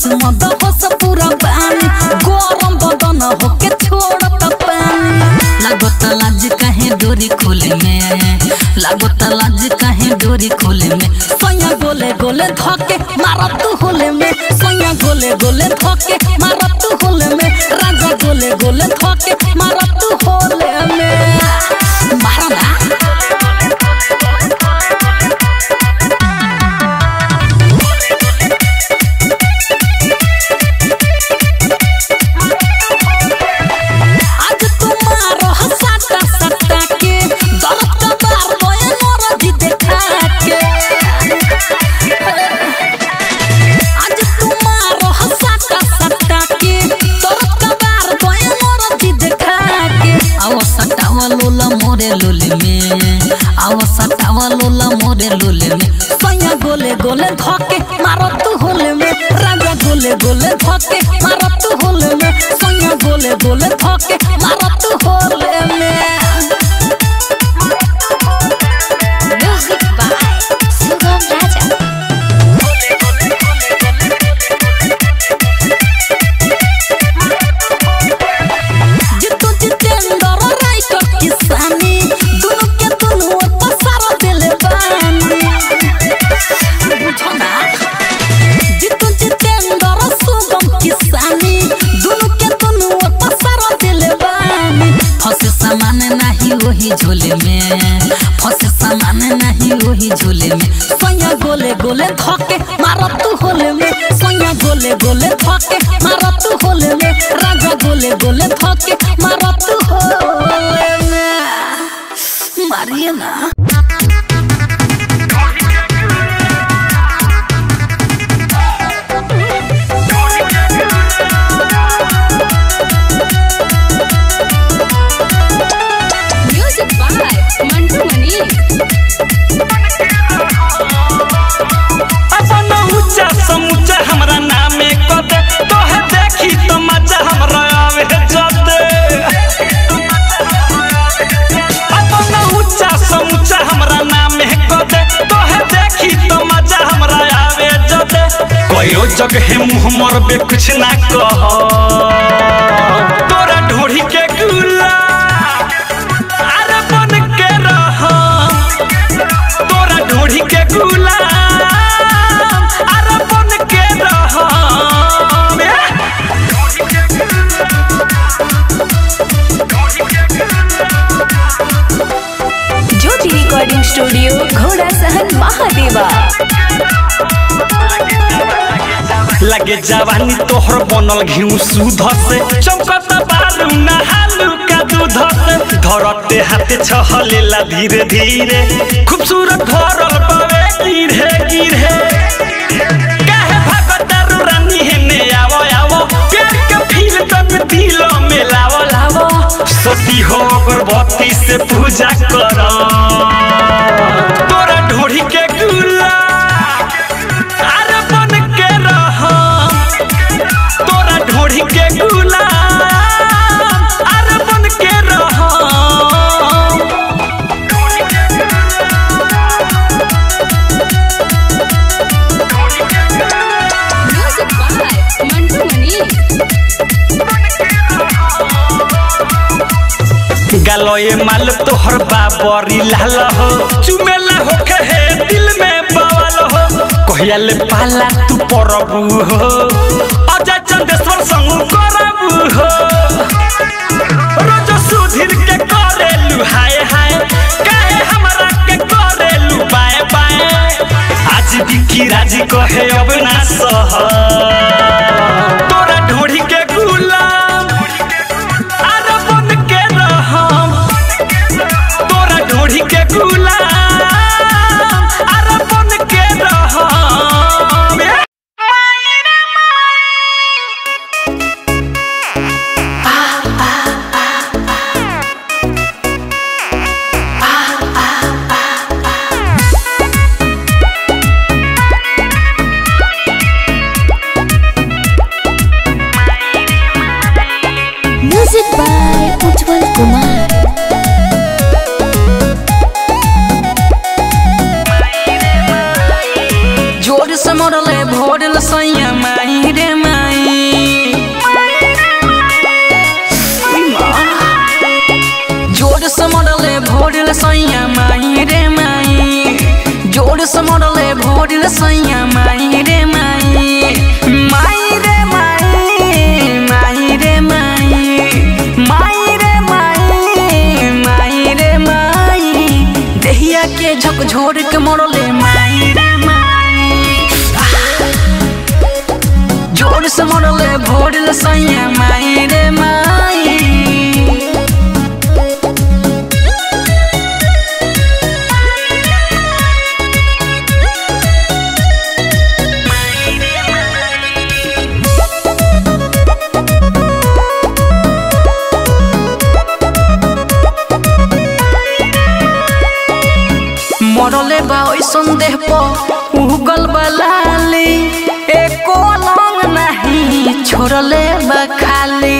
बस मद बस पूरा पानी गरम बदन होके छोड़त पानी लागत लाज काहे डोरी खोले में लागत लाज काहे डोरी खोले में सैया गोले गोले धके मारत होले में सैया गोले गोले धके मारत होले में राजा गोले गोले धके मारत होले में मारा ना आज तुम्हारो हसाता सत्ता के दर्द का बार बोए मोर जी देखा के आज तुम्हारो हसाता सत्ता के दर्द का बार बोए मोर जी देखा के आओ सटावा लोला मोरे लोले में आओ सटावा लोला मोरे लोले में सैया गोले गोले धके मारो तू होले में राजा गोले गोले धके मारो तू होले में सैया गोले गोले धके मारो तू होले में Music by Sugam Raja. जितु जितेंद्र राइटर किसानी दोनों के दोनों पसार दिले बानी बुझो ना जितु जितेंद्र सुगम किसानी दोनों के दोनों पसार दिले बानी फंसे सामान नहीं वही झोले में फंसे सामान नहीं वही झोले में सैया गोले गोले धके मारत होले में सैया गोले गोले धके मारत होले में राजा गोले गोले धके मारत होले में मारिए ना Music by Mantu Mani. अपन ऊंचा समूचा हमरा नामे कदे तोहे देखी तो मजा हमरा आवे जदे अपन ऊंचा समूचा हमरा नामे कदे तोहे देखी तो मजा हमरा आवे जदे कयो जगह मुंह मरबे कुछ ना कह तोरा ढोढ़ी के गुला अरे बन के रह तोरा ढोढ़ी के गुलाम अरे बन के रह ज्योति रिकॉर्डिंग स्टूडियो घोड़ा सहन महादेवा लगे जवानी तोहर बनल घिउ सूध से चमकत बालू नहालू का दूध से धरते हाथे छहलेला धीरे धीरे खूबसूरत भरल पावे गिरे गिरे काहे भागत रू रानी हेने आवो आवो प्यार के फील तन दिल में लावो लावो सती हो अगरबत्ती से पूजा कर तोरा ढोढ़ी के गुला अरे बन के रह तोरा ढोढ़ी के गुलाम अरे बन के रह Music by Mantu Mani. गलोए माल तोहर बाबरी लाल हो चुमेला हो कहे दिल में बवाल हो कहिया ले पाला तू परबू हो अजय चंदेश्वर संग करबू हो रोज सुधीर के करेलू हाय हाय काहे हमरा के करेलू बाय बाय आज बिकी राजी कहे अब ना सह तोरा ढोढ़ी के गुलाम अरे बन के रहम तोरा ढोढ़ी के गुलाम अरे बन के रहम Music by Ujjwal Kumar. जोर से मरले भोरल सैया माही रे सैया माई रे माई माई रे माई माई रे माई माई रे माई माई रे माई देहिया के झकझोर के मोड़ले माई रे माई जोर से मोड़ले भोरले सैया माई रे माई मरले बा ओइसन देह प उगल बलाली एको अलंग नहीं छोड़ले बा खाली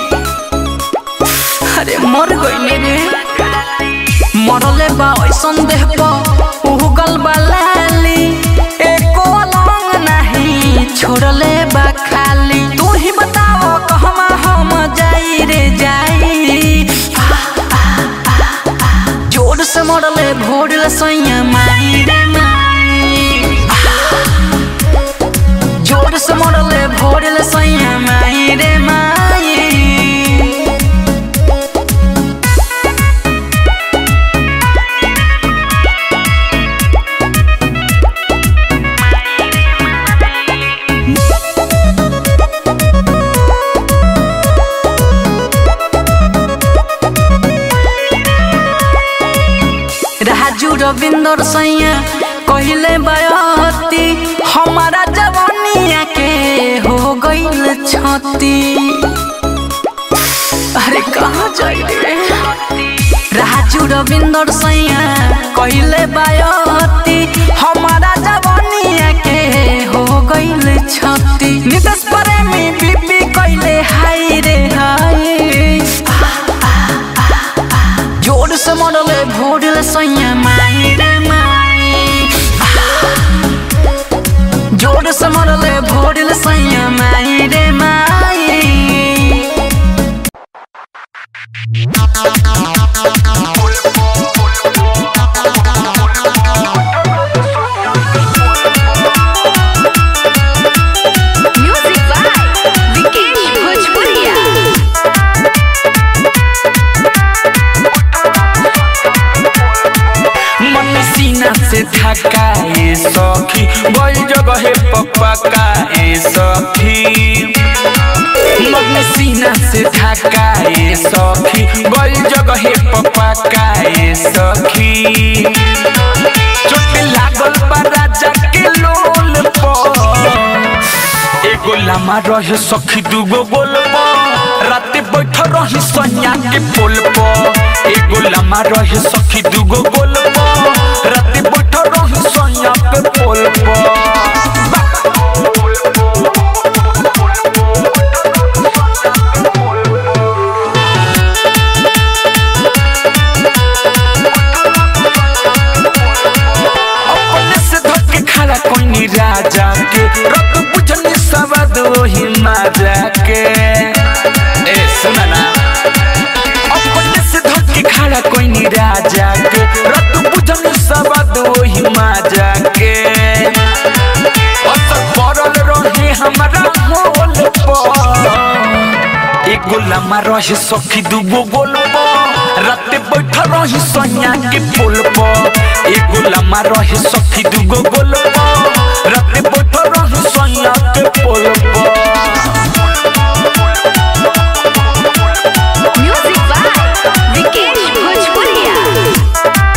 अरे मर गइले रे मरले बा ओइसन देह प उगल बलाली एको अलंग नहीं छोड़ले बा खाली तू ही बताओ कहमा हम जाई रे जाई जोर से मरले भोरले सैया माई रे माई जोर से मरले भोरले सैया माई रे माई राजू रविंदर सैया कहले बयती हमारा जवानिया के हो गईल छती अरे कहाँ जाई रे राजू रविंदर सैया कहले बयती हमारा जवानिया के हो गईल छती नितेश प्रेमी बीबी कहले हाय रे हाय जोर से मरले भोरले सैया माई रे माई जोर से मरले भोरले सैया माई रे माई म्यूजिक बाय विकेश भोजपुरिया मन सीना से थकाए सखी गई जगह पकाए सखी मन सीना से थकाए सखी गई जगह पकाए सखी चोट लागल बा राजा के लोल पर एगो लामा रहे सखी दूगो गोल राते बैठ रही सैया के पोल पर एगो लामा रहे सखी दूगो गोल राते बैठ रही सैया के पोल अपने से धक्के खड़ा कोई राजा के रत बुझनी सवाद वही माजा के ए सुना ना अपने से धक्के खड़ा कोई राजा के रत बुझनी सवाद वही माजा के असर पड़ल रहे हमारा मोल पर एगो लामा रहे सखी दूगो गोल राते बैठ रही सैया के पोल पर एगो लामा रहे सखी दूगो गोल राते बैठ रही सैया के पोल पर म्यूजिक बाय विकेश भोजपुरिया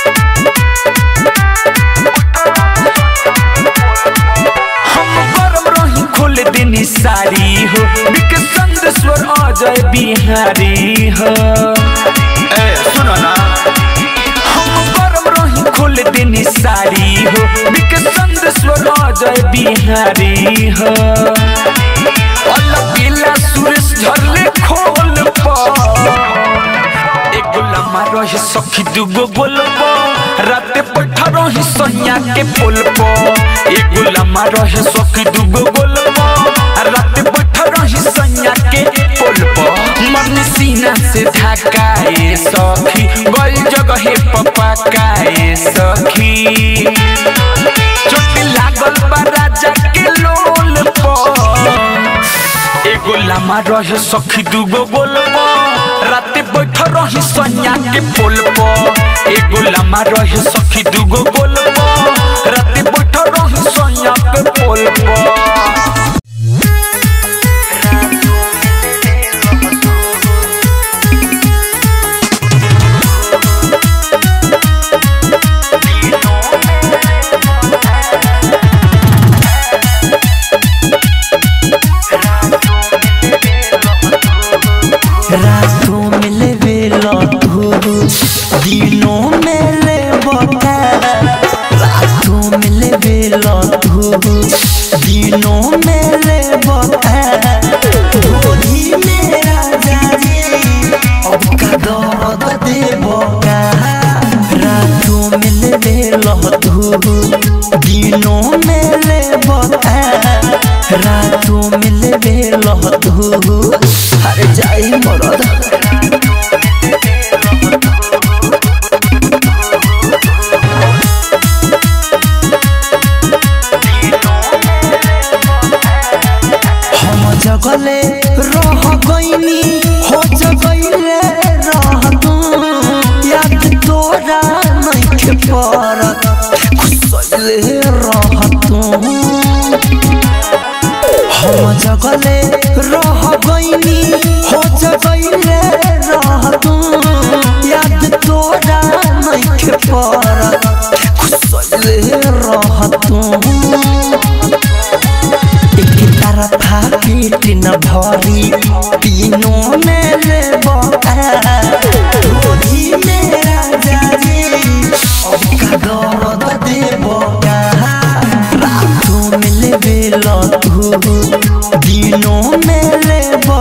हम गरम रही खोल देनी सारी हो बिक संदेश्वर अजय बिहारी हो ए सुनो ना हम गरम रही खोल देनी सारी हो बिक संदेश्वर अजय बिहारी हो अलग बिला सुरेश झरले खोल पर एगो लम्हा रही सखी दूगो गोलबो राते बैठ रही सैया के पोल पर एगो लम्हा रही सखी दूगो गोलबो राते बैठ रही सैया के पोल पर मन सीना से ढकाए सखी गई जगह पपकाए सखी चोट लाग लामा रहे सखी दुगो बोलबो राते बैठ रही सैया के पोल पर एगो लामा रहे सखी दुगो बोलबो राते बैठ रही सैया के पोल पर रातों में लेवे लतू दिनों में ले बता रातों में लेवे लतू दिनों में ले बता होली में राजा जी अब का दर्द दे बका रातों में लेवे लतू दिनों में ले बता रातों में लेवे लतू अरे जाई मरद हम जगले रह गईनी हो जगले रह तू याद तोरा नहीं परत खुसले रह तू हम जगले रह गईनी हो जगले रह तू याद तोरा नहीं परत खुसले रह तू एक तरफा पेट न भरी तीनों में ले होली में राजा जी अब का दर्द देव रातों में लेवे लतू दिनों में ले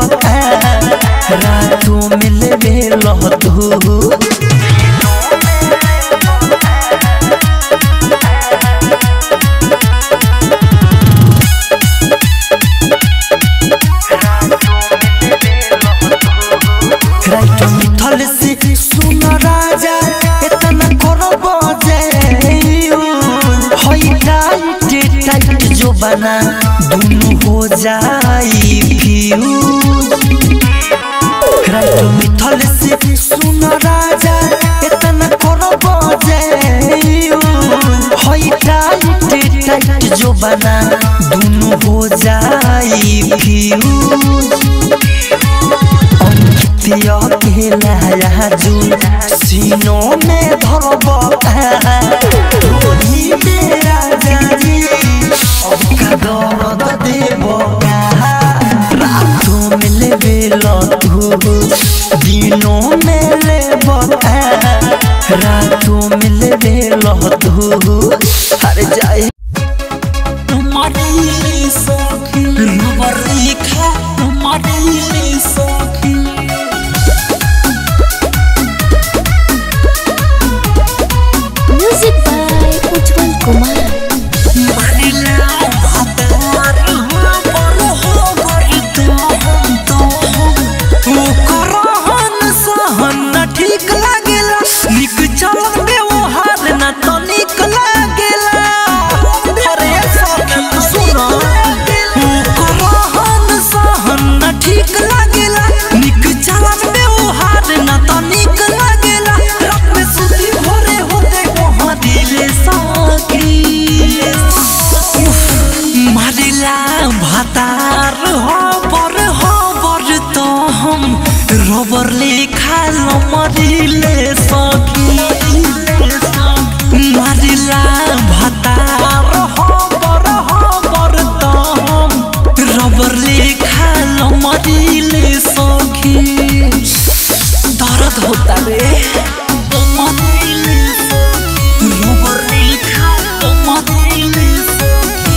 रातों में लेवे लतू राइट मिथल से सुन राजा इतना करब जे होई टाइट टाइट जो बना दुनु हो जाई फ्यूज राइट मिथल से सुन राजा इतना करब जे होई टाइट टाइट जो बना दुनु हो जाई फ्यूज अंकितिया के लहरा जुन सीनों में धरब होली में राजा जी अब का दर्द देव रातों में लेवे लतू दिनों में लेब रातों में लेवे लतू अरे जाए तुम्हारी सखी नंबर लिखा तुम्हारी सखी म्यूजिक बाय उज्जवल कुमार ठीक लागेला निक चलन व्यवहार न तो निक लागेला अरे सखी सुनो रहन सहन न ठीक लागेला निक चलन व्यवहार न तो निक लागेला रात में सुती भोरे होते कहाँ दिले सखी मारिला भातार हबर हबर तो हम रबर लेखा मरिले सखी मारिला भातार हबर हबर तो हम रबर लेखा मरिले सखी दर्द होता रे मरिले सखी रबर लेखा मरिले सखी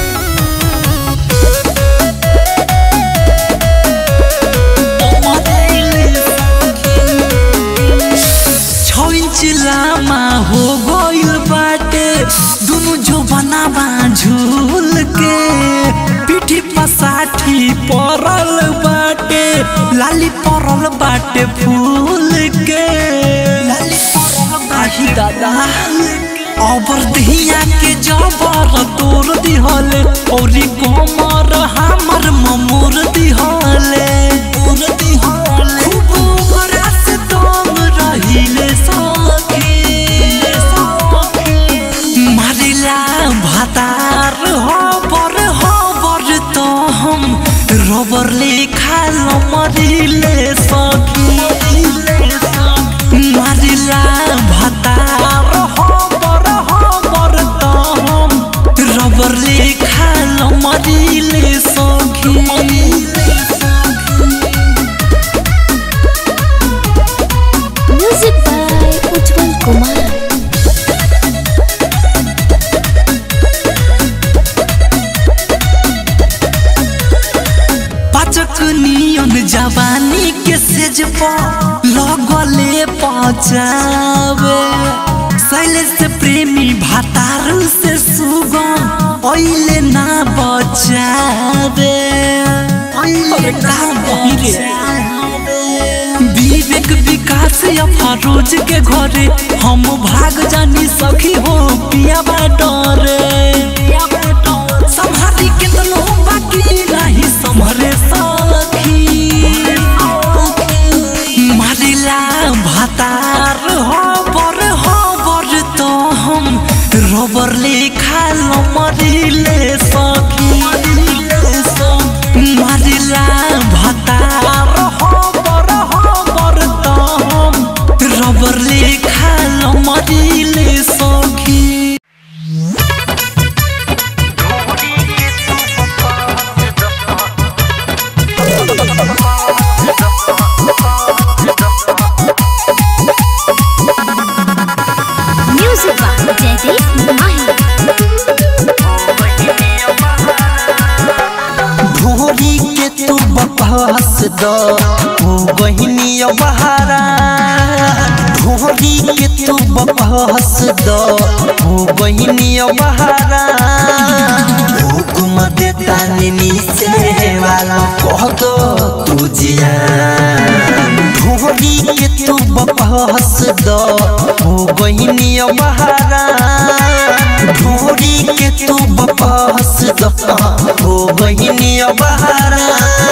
छौ इंच लामा हो गइल बाटे दुनु जो बनावा झूल के पीठी पसाठी परल बाटे लाली परल बाटे फूल के लाली परल बाही दादा अबर दहिया के जबर तोर दिहले औरी कोमर हमर ममोर दिहले रबर लेखा लमरिले सखी मारिला भतार हमर हमर त हम रबर लेखा लमरिले सखी म्यूजिक बाय उज्जवल कुमार पाचक नियन जवानी के सेज पर लगले पचावे शैलेश से प्रेमी भातार से सुगम ओइले ना बचावे ओइले ना बचावे विवेक विकास या फरोज के घरे हम भाग जानी सखी हो पिया डरे संहारी कितनो बाकी नहीं संभरे सखी मारिला भातार हो बर हो बर तो हम रबर लेखा मरिले सखी मारिला भातार हो बर हो बर तो हम रबर लेखा मरिले सखी म्यूजिक बाय जयदीप माही ढोरी के तू बकवास द ओ बहिनी बहारा ढोरी के तू बकवास द ओ बहिनी बहारा हुकुम देता निनी से वाला कह दो तू जिया ढोरी के तू बकवास द ओ बहिनी बहारा ढोरी के तू बकवास द ओ बहिनी बहारा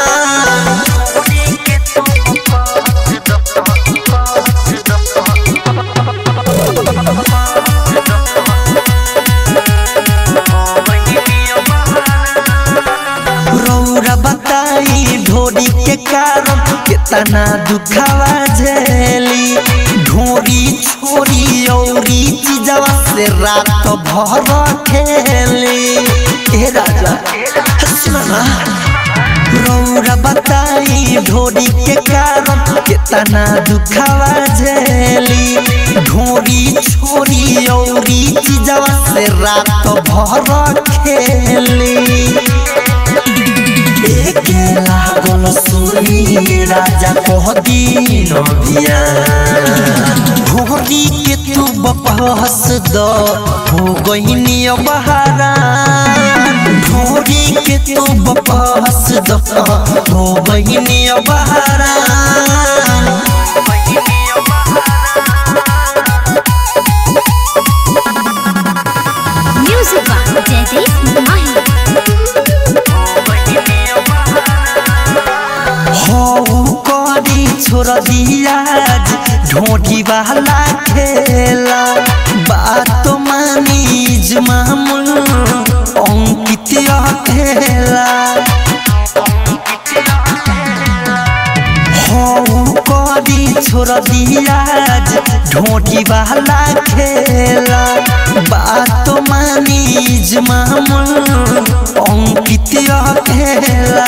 रौरा बताई ढोरी के कारण कितना दुखावा झेली ढोरी छोरी औरी चीजवा से रात भर खेली ए राजा सुना ना रौरा बताई ढोरी के कारण कितना दुखावा झेली ढोरी छोरी औरी चीजवा से रात भर खेली एके लागल सुनी राजा कह दीन बिया भोरी के तू बपहस द हो गईनी बहारा भोरी के तू बपहस द हो गईनी बहारा म्यूजिक बाय जयदीप माही हौ करी छोड़ दिया ढोटी वाला खेला बात मानी मामूल अंकित खेला हौ करी छोड़ दिया ढोटी वाला खेला बात मानी मामूल अंकित खेला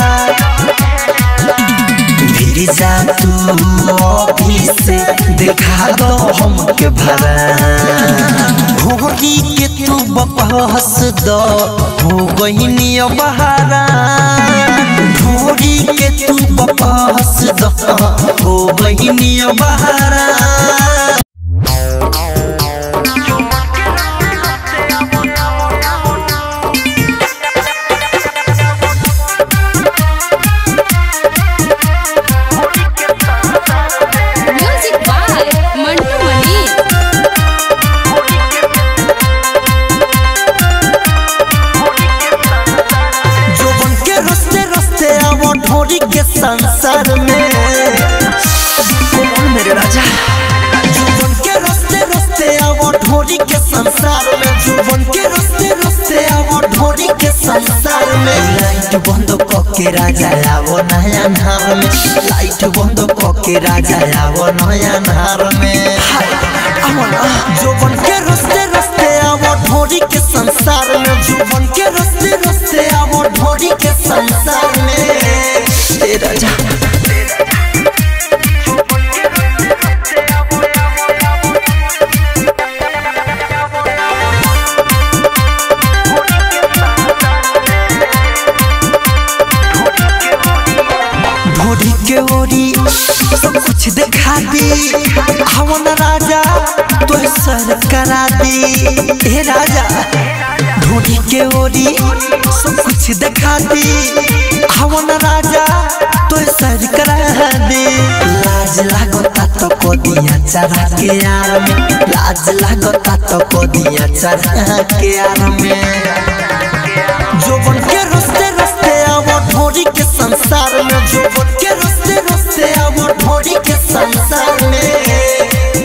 फिर जा तू ऑफिस से देखा दो हमके भरा भोगी के तू बपहस द हो गईनी बहारा भोगी के तू बपहस द हो गईनी बहारा म्यूजिक बाय मंटू मनी जोबन के रस्ते रस्ते आवो ढोरी के संसार में कौन मेरे राजा जोबन के रस्ते रस्ते आवो ढोरी के संसार में जोबन के रस्ते रस्ते आवो ढोरी के संसार में लाइट बंद कके राजा आवो नया नार में लाइट बंद कके राजा आवो नया नार में हाय, आवो ना जोबन के रस्ते रस्ते आवो ढोरी के संसार में जोबन के रस्ते रस्ते आवो ढोरी के संसार में ए राजा ढोरी के ओरी सब कुछ दिखा दी हवन राजा तो सर करा दी हे राजा ढोरी के ओरी सब कुछ दिखा दी हवन राजा तो सर करा दी लाज लागता तो को दिया चढ़ा के यार में लाज लागता तो को दिया चढ़ा के यार में जोबन के रस्ते रस्ते आवो ढोरी के संसार में जोबन के रस्ते रस्ते आवो ढोरी के संसार में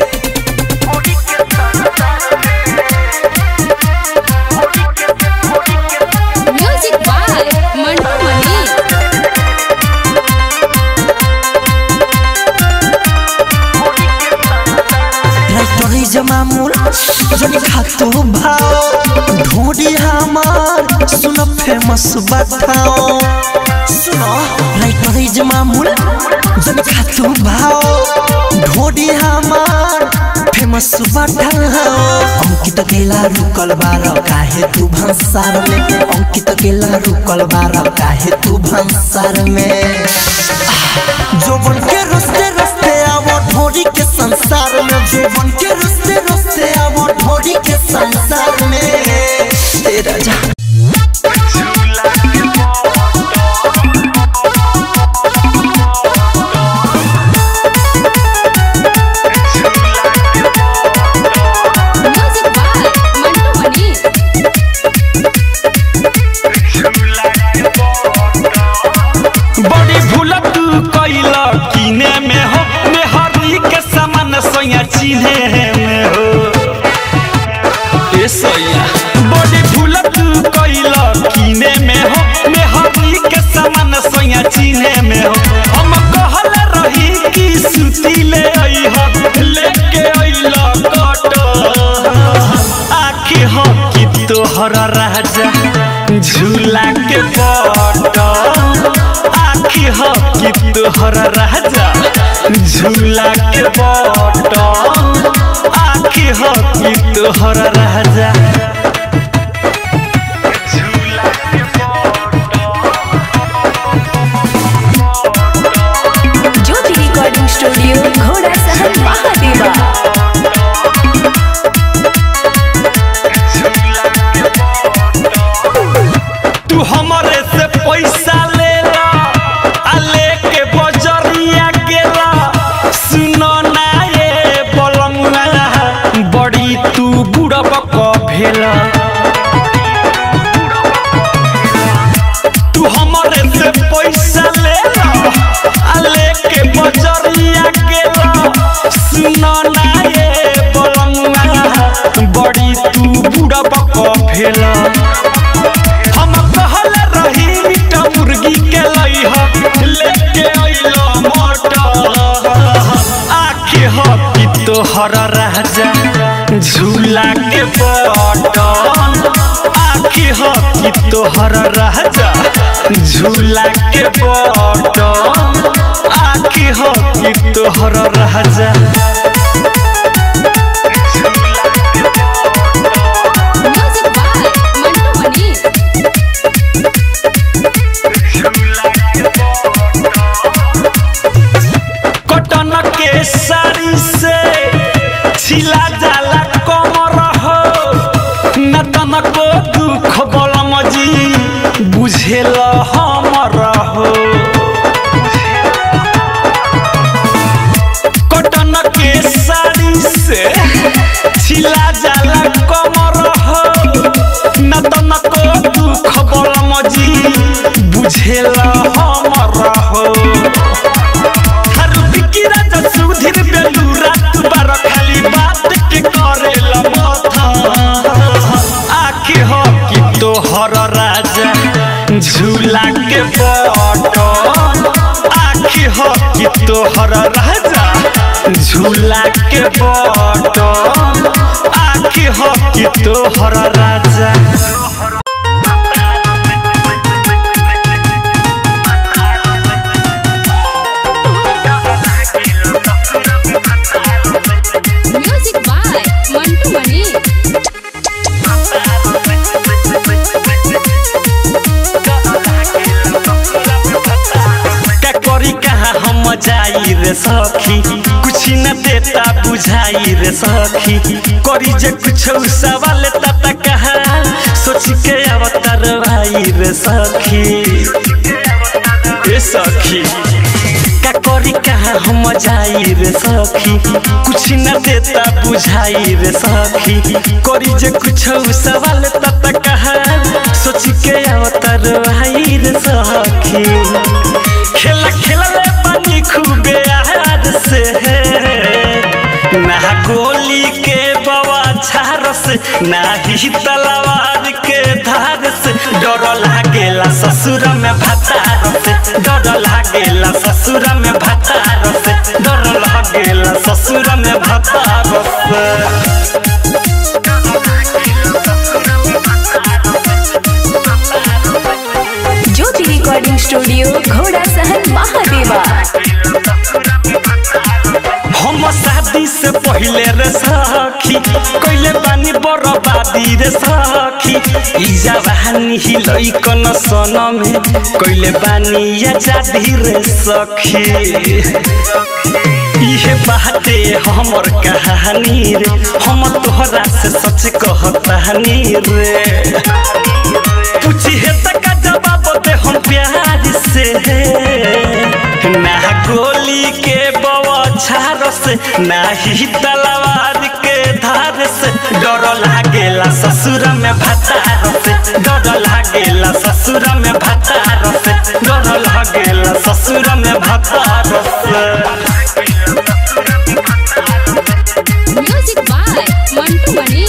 म्यूजिक बाय मंटू मनी राइटरी जमामुल जनी खातो भाव ढोरी हमार सुनो फेमस बताओ सुनो राइटरी जमामुल जनी खातो भाव ढोरी हमार फेमस बताओ अंकित केला रुकल बार काहे तू भंसार में अंकित केला रुकल बार काहे तू भंसार में जोबन के रस्ते रस्ते आवो ढोरी के संसार में जोबन के रस्ते रस्ते आवो ढोरी के संसार में ए राजा म्यूजिक बाय मंटू मनी बड़ी भूल तू कैल किने में हो मेहरी के सामान सोया चिन्हे में हो ए सोया बड़ी भूल तू कैल किने में हो मेहरी के सामान सोया चिन्हे में हो हम कहल रही कि सुती ले आई हो लेके आइल कट आखी हो कि तोहर राजा झूला के पट आखी हो कि तोहर राजा झूला के पट आखी हो कि तोहर राजा ज्योति रिकॉर्डिंग स्टूडियो घोड़ा सहन महादेवा तू हमरे से पैसा ले ला आ लेके बजरिया गेला सुनो ना ये बलमुआ बड़ी तू बुढ़ब क भेला तू हमरे से पैसा ले ला आ लेके बजरिया गेला सुनो ना ये बलमुआ बड़ी तू बुढ़ब क भेला हम कहल रही मीठा मुर्गी के लइह लेके अइलो मटर आखे हो कि तोहर राजा झूला के बटन आखे हो कि तोहर राजा झूला के बटन आखे हो कि तोहर राजा म्यूजिक बाय मंटू मनी कटन के साड़ी से छिला जाला कमर हो न तनको दुख बलम जी बुझेल हमर हो कटन के साड़ी से छिला जाला कमर हो न तनको दुख बलम जी बुझेल हमर हो हर बिकिरा त सुधीर बेलूरा तू बार खाली बात के करेला माथा आखे हो कि तोहर राजा झूला के बटन आखी हो कि तोहर राजा झूला के बटन आखी हो कि तोहर राजा म्यूजिक बाय मंटू मनी का करी कहाँ हम जाई रे सखी कुछ न देता बुझाई रे सखी करी जे कुछ सवाल तता कहा सोच के अवतार भाई रे सखी ए सखी का करी कहाँ हम जाई रे सखी कुछ न देता बुझाई रे सखी करी जे कुछ सवाल तता कहा सोच के अवतार भाई रे सखी खेला खेलले पानी खूबे आहार से ना गोली के बवा झार से ना ही तलवार के धार से डर लागेला ससुर में भतार से डर लागेला ससुर में भतार से डर लागेला ससुर में भतार से ज्योति रिकॉर्डिंग स्टूडियो घोड़ा सहन महादेवा हम शादी से पहले रे सखी कइले बानी बर्बादी रे सखी ई जवानी ही लइकन सन में कइले बानी आजादी रे सखी इहे बाते हमर कहानी रे हम तोहरा से सच कहतानी रे पूछिए तक जवाब दे हम प्यार से ना गोली के बवाछार से ना ही तलवार के धार से डर लागेला ससुर में भतार से डर लागेला ससुर में भतार से डर लागेला ससुर में भतार से म्यूजिक बाय मंटू मनी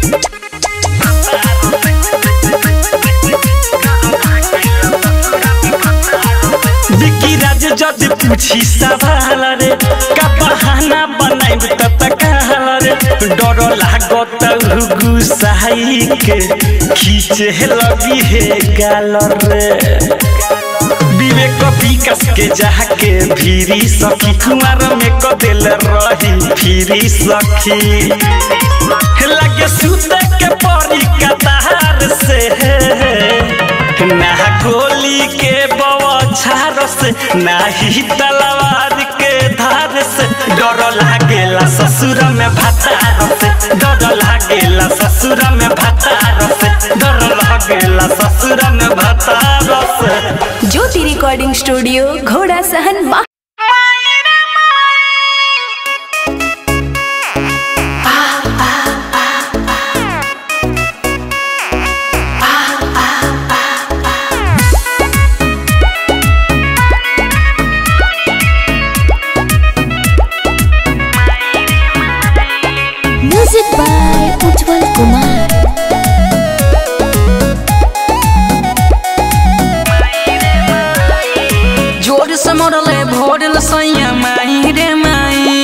विकी राज जज पूछी सवाल रे का बहाना बनाइब त तकाल रे डर लागत गुसाई के खींचे लगी हे गाल रे विवेक विकास के जाके भीरी सखी कुमार में क दिल रही फिरी सखी लगे सुते के परी कतार से ना गोली के बवाछार से ना ही तलवार के धार से डर लागेला ससुर में भतार से डर लागेला ससुर में भतार से डर लागेला ससुर में भतार से ज्योति रिकॉर्डिंग स्टूडियो घोड़ा सहन महा म्यूजिक बाय उज्जवल कुमार जोर से मरले भोरल सैया माई रे माई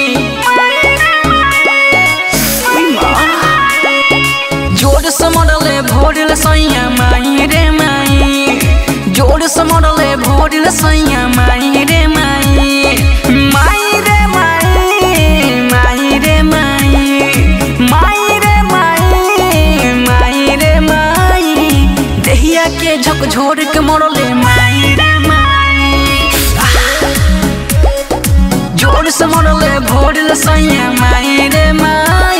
उई माँ। जोर से मरले भोरल सैया माई रे माई जोर से मरले भोरल सैया माई रे माई माई रे माई माई रे माई माई रे माई माई रे माई देहिया के झकझोर के मरले माई रे माई जोर से मरले भोरल सैया माई रे माई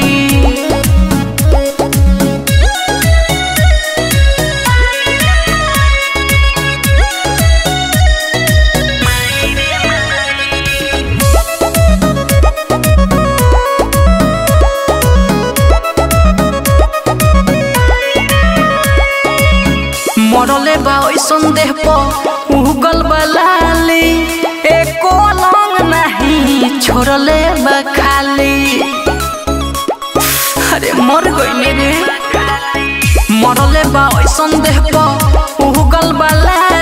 मरले बा ओइसन देह पर उगल बलाली एको लंग नहीं छोड़ले बा खाली अरे मर गइले रे मरले बा ओइसन देह पर उगल बलाली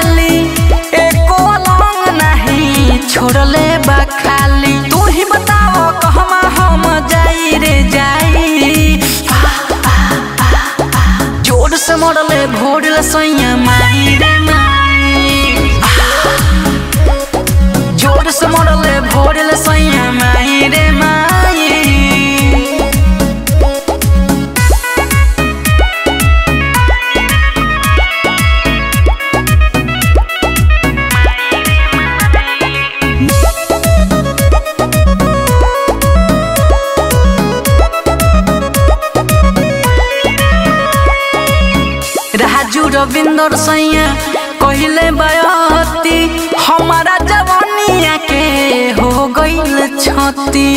रविंदर सैया कहले बयती हमारा जवानिया के हो गईल छती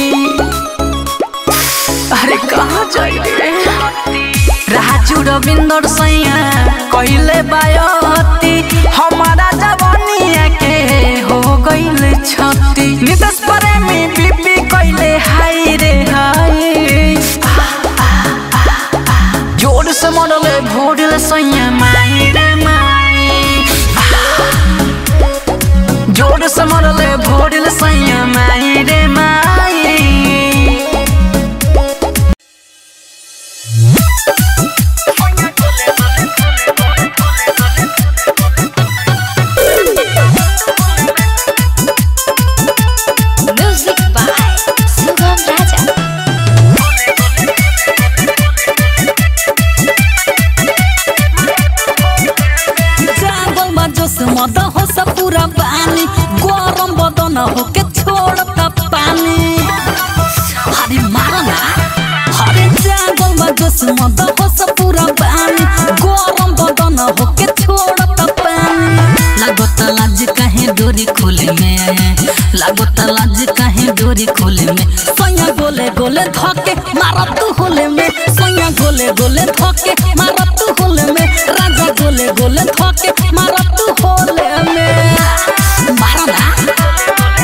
अरे कहाँ जाई रे राजू रविंदर सैया कहले बयती हमारा जवानिया के हो गईल छती नितेश प्रेमी बीपी कहले हाय रे हाय जोर से मरले भोरले सैया माई रे माई जोर से मरले भोरले सैया माई रे माई म्यूजिक बाय सुगम राजा जागल बा जोश मद हो सब पूरा पानी गरम बदन हो के छोड़ता पानी अरे मारा ना अरे जागल बा जोश मद हो सब पूरा पानी गरम बदन हो के छोड़ता पानी लागत लाज काहे डोरी खोले में लागत लाज काहे डोरी खोले में सैया गोले गोले धके मारा तू होले में सैया गोले गोले धके मारा तू होले में राजा गोले गोले धके मारा तू होले में मारा ना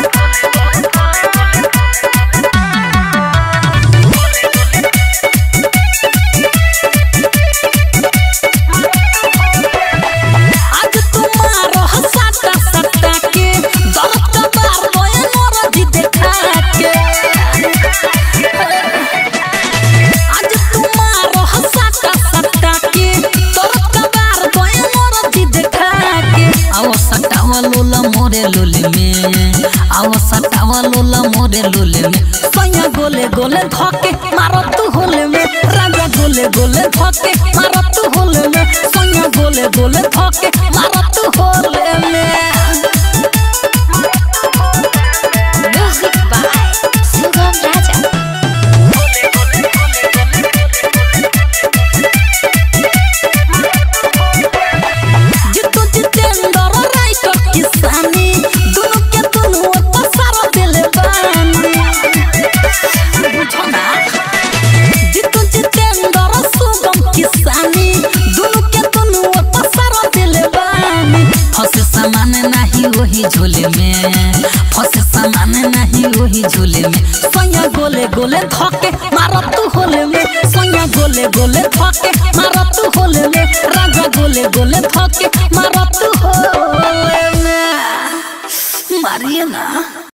आज तुम्हारो हसाता सत्ता के दर्द का बार बोए मोरा जी देखा के आज तुम्हारो हसाता सत्ता के दर्द का बार बोए मोरा जी देखा के आओ सटावा लोला मोरे लोले में आओ सटावा लोला मोरे लोले में सैया गोले गोले धके मारो तू होले में राजा गोले गोले धके मारो तू होले में सैया गोले गोले धके मारो तू होले में म्यूजिक बाय सुगम राजा जितु जितेंद्र राइटर किसानी दोनों के दोनों पसार दिले बानी बुझो ना जितु जितेंद्र सुगम किसानी दोनों के दोनों पसार दिले बानी फसे सामान नहीं वही झोले में फसे सामान नहीं वही झोले में सैया गोले गोले धके मारो तू होले में सैया गोले गोले धके मारो तू होले में राजा गोले गोले धके मारो तू होले में मारिए ना